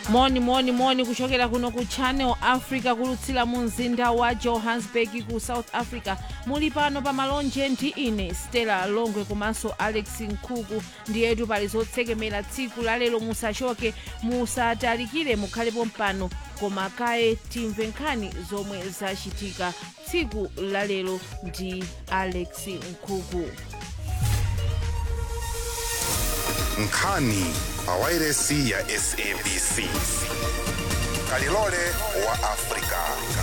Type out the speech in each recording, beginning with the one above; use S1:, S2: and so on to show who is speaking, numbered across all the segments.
S1: moni moni moni kuchokera kuno ku channel africa kulutsira mu mzinda wa johannesburg ku south africa muli pano pa malonje ndi ine stella longwe komanso alex nkhuku ndiyetu pali zotsekemera tsiku lalero musachoke musatalikire mukhalepo mpano koma kaye timve nkhani zomwe zachitika tsiku lalero ndi alex nkhuku
S2: nkhani pawairesi ya sabc kalilole wa afrika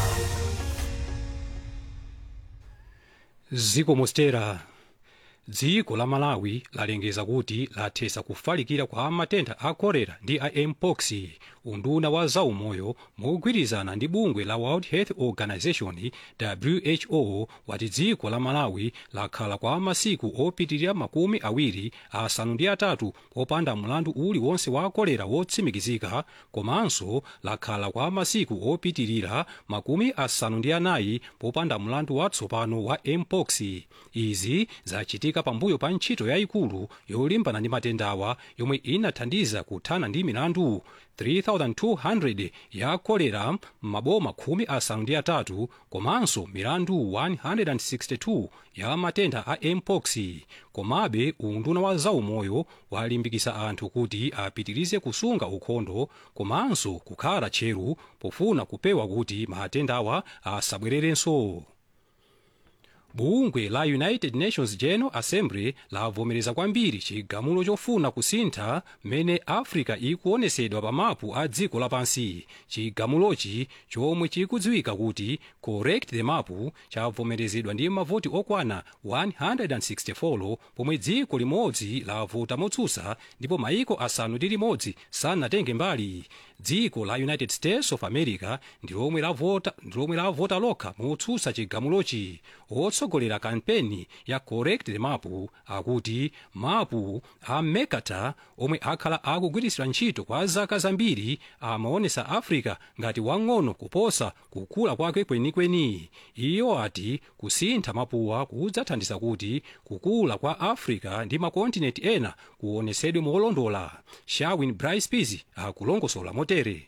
S3: ziko mostera dziko la malawi lalengeza kuti lathetsa kufalikira kwa matenda a kolera ndi a mpox unduna wa zaumoyo mogwirizana ndi bungwe la world health organization who wati dziko la malawi lakhala kwa masiku opitirira makumi awiri asanu ndi atatu popanda mlandu uliwonse wa kolera wotsimikizika komanso lakhala kwa masiku opitirira makumi asanu ndi anayi popanda mlandu watsopano wa mpox izi zachitika pambuyo pa ntchito yayikulu yolimbana ndi matendawa yomwe inathandiza kuthana ndi milandu 3200 ya kolera m'maboma khumi asanu ndi atatu komanso milandu 162 ya matenda a mpox komabe unduna wa zaumoyo walimbikitsa anthu kuti apitirize kusunga ukhondo komanso kukhala tcheru pofuna kupewa kuti matendawa asabwererenso bungwe la united nations general assembly lavomereza kwambiri chigamulo chofuna kusintha mmene africa ikuonesedwa pa mapu a dziko lapansi chigamulochi chomwe chikudziwika kuti correct the map chavomerezedwa ndi mavoti okwana 164 pomwe dziko limodzi lavota motsutsa ndipo maiko asanu ndi limodzi sanatenge mbali dziko la united states of america ndi lomwe lavota ndi lomwe lavota lokha motsutsa chigamulochi otsogolera kampeni ya correct the map akuti mapu a mercator omwe akhala akugwiritsidwa ntchito kwa zaka zambiri amaonesa africa ngati wang'ono kuposa kukula kwake kwenikweni iyo ati kusintha mapuwa kudzathandiza kuti kukula kwa africa ndi makontinenti ena kuonesedwe molondola shawin brice peas akulongosola motere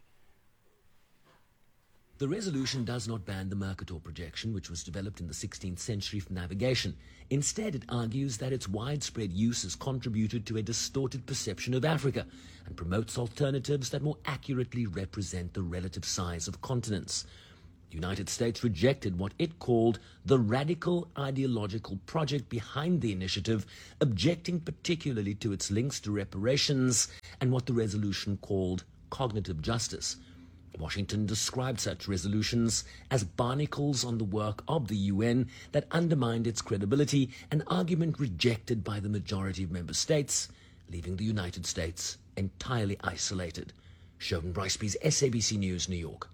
S4: The resolution does not ban the Mercator projection, which was developed in the 16th century for navigation. Instead, it argues that its widespread use has contributed to a distorted perception of Africa and promotes alternatives that more accurately represent the relative size of continents. The United States rejected what it called the radical ideological project behind the initiative, objecting particularly to its links to reparations and what the resolution called cognitive justice. Washington described such resolutions as barnacles on the work of the UN that undermined its credibility, an argument rejected by the majority of member states, leaving the United States entirely isolated. Sheldon Briceby's SABC News, New York.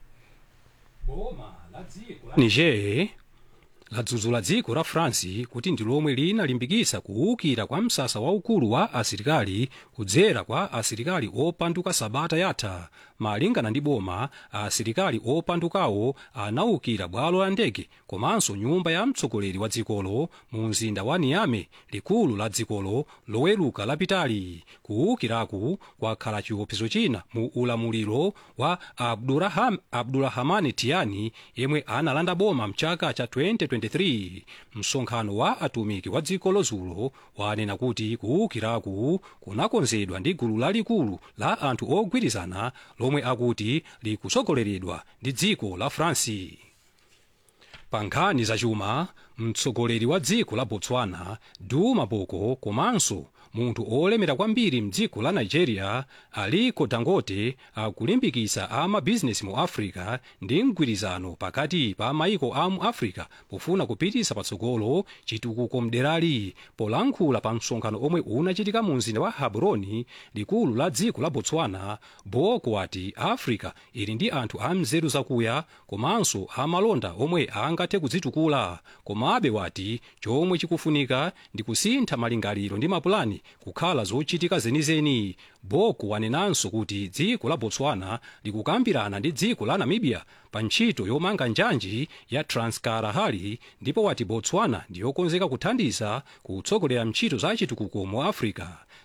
S3: niger ladzudzula dziko la france kuti ndi lomwe linalimbikitsa kuwukira kwa msasa waukulu wa asilikali kudzera kwa asilikali opanduka sabata yatha malingana ndi boma asilikali opandukawo anawukira bwalo la ndege komanso nyumba ya mtsogoleri wa dzikolo mu mzinda wa niame likulu la dzikolo loweruka lapitali kuwukiraku kwakhala chiopsezo china mu ulamuliro wa abduraham, abdurahamani tiani yemwe analanda boma mchaka cha 2023 msonkhano wa atumiki wa dziko lozulo wanena kuti kuwukiraku kunakonzedwa ndi gulu lalikulu la anthu ogwirizana lomwe akuti likutsogoleredwa ndi dziko la france pa nkhani zachuma mtsogoleri wa dziko la botswana duma boko komanso munthu olemera kwambiri mdziko la nigeria aliko dangote akulimbikitsa amabizinesi mu africa ndi mgwirizano pakati pa maiko a mu africa pofuna kupititsa patsogolo chitukuko mderali polankhula pa msonkhano omwe unachitika mu mzinda wa gaborone likulu la dziko la botswana boko ati africa ili ndi anthu a mzeru zakuya komanso amalonda omwe angathe kudzitukula komabe wati chomwe chikufunika ndi kusintha malingaliro ndi mapulani kukhala zochitika zenizeni boko wanenanso kuti dziko la botswana likukambirana ndi dziko la namibia pa ntchito yomanga njanji ya transkalahari ndipo wati botswana ndiyokonzeka kuthandiza kutsogolera ntchito za chitukuko mu africa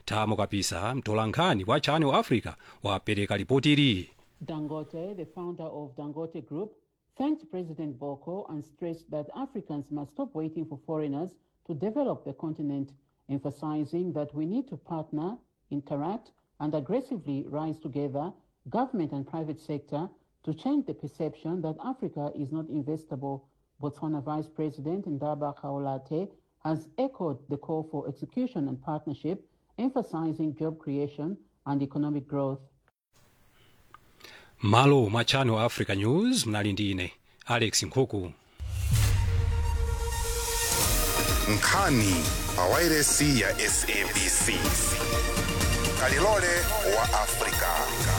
S3: thamo kapisa mtolankhani wa channel africa wapereka ripotiri
S5: Dangote, the founder of Dangote Group, thanked President Boko and stressed that Africans must stop waiting for foreigners to develop the continent, emphasizing that we need to partner, interact, and aggressively rise together, government and private sector, to change the perception that Africa is not investable. Botswana Vice President Ndaba Kaolate has echoed the call for execution and partnership, emphasizing job creation and economic growth.
S3: malo mwa channel africa news mnali ndine alex nkhuku
S2: nkhani pawairesi ya sabc kalilole wa afrika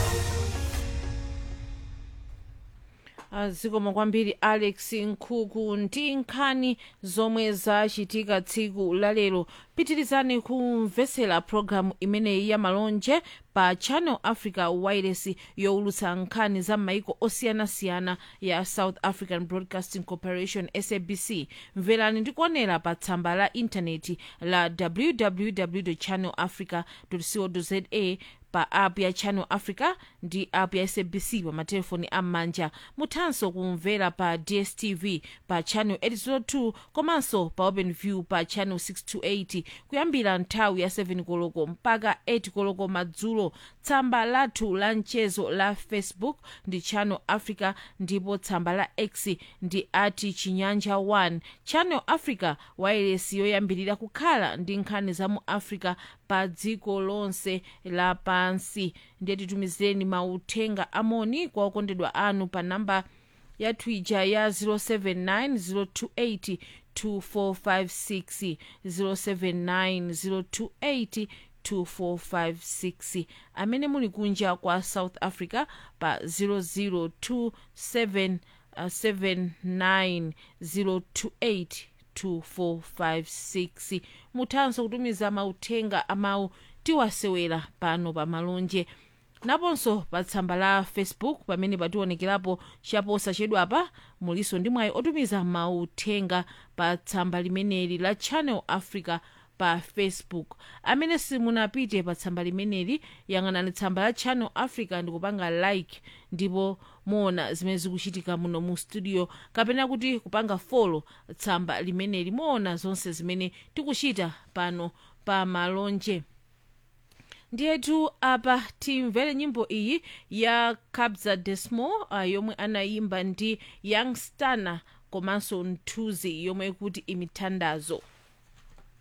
S1: zikomo kwambiri alex nkhuku ndi nkhani zomwe zachitika tsiku lalero pitirizani kumvetsera pologalamu imeneyi ya malonje pa channel africa wireless yowulutsa nkhani za maiko osiyanasiyana ya south african broadcasting corporation sabc mverani ndi kuonera pa tsamba la intaneti la www channel africa co za pa app ya channel africa ndi app ya sabc pa matelefoni am'manja muthanso kumvera pa dstv pa channel 802 komanso pa openview pa channel 628 kuyambira nthawi ya 7 koloko mpaka 8 koloko madzulo tsamba lathu la mchezo la facebook ndi channel africa ndipo tsamba la x ndi ati chinyanja 1 channel africa wireless yoyambirira kukhala ndi nkhani za mu africa pa dziko lonse lapansi ndiye titumizireni mauthenga amoni kwa okondedwa anu pa namba ya twitter ya 079 028 2456 079 028 2456 amene muli kunja kwa south africa pa 0027 uh, 79 028 2456 muthanso kutumiza mauthenga amawu tiwasewera pano pa malonje naponso pa tsamba la facebook pamene pationekerapo chaposa chedwapa muliso ndi mwayi otumiza mauthenga pa tsamba limeneli la channel africa pa facebook amene simunapite pa tsamba limeneli yang'anani tsamba la channel africa ndikupanga like ndipo muona zimene zikuchitika muno mu studio kapena kuti kupanga folo tsamba limeneli muona zonse zimene tikuchita pano pa malonje ndiyetu apa timvere nyimbo iyi ya kabza desmo uh, yomwe anayimba ndi young stana komanso nthuzi yomwe kuti imithandazo